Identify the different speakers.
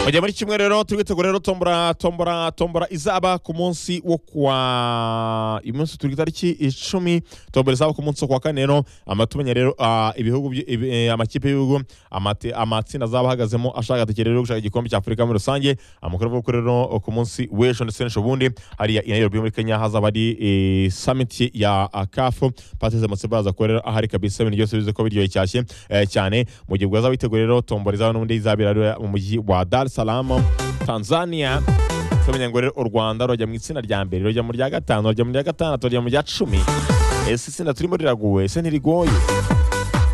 Speaker 1: mujya muri kimwe rero turi gutegura rero tombora tombora tombora izaba ku munsi wo kwa uyu munsi turi ku itariki icumi tombora izaba ku munsi wo kwa kane rero amatumenya rero ah, ibihugu by- ibi- eh, amakipe y'ibihugu amate- amatsinda azaba ahagazemo ashaka agatike rero gushaka igikombe cya afurika muri rusange amakuru avuga ko rero ku munsi w'ejo ndetse n'ejo bundi hariya i nairobi muri kenya hazaba ari eh, summit ya ah, kafu patrice mutsibaza ko rero ahari kabisa ibintu byose bize ko biryoshye cyashye eh, cyane mu gihe bwaza biteguye rero tombora izaba n'ubundi izabera rero mu mujyi wa dar es salaam tanzania tumenya ngo rero u rwanda rujya mu itsinda rya mbere rujya mu rya gatanu rujya mu rya gatandatu rujya mu rya cumi ese itsinda turimo riraguwe ese ntirigoye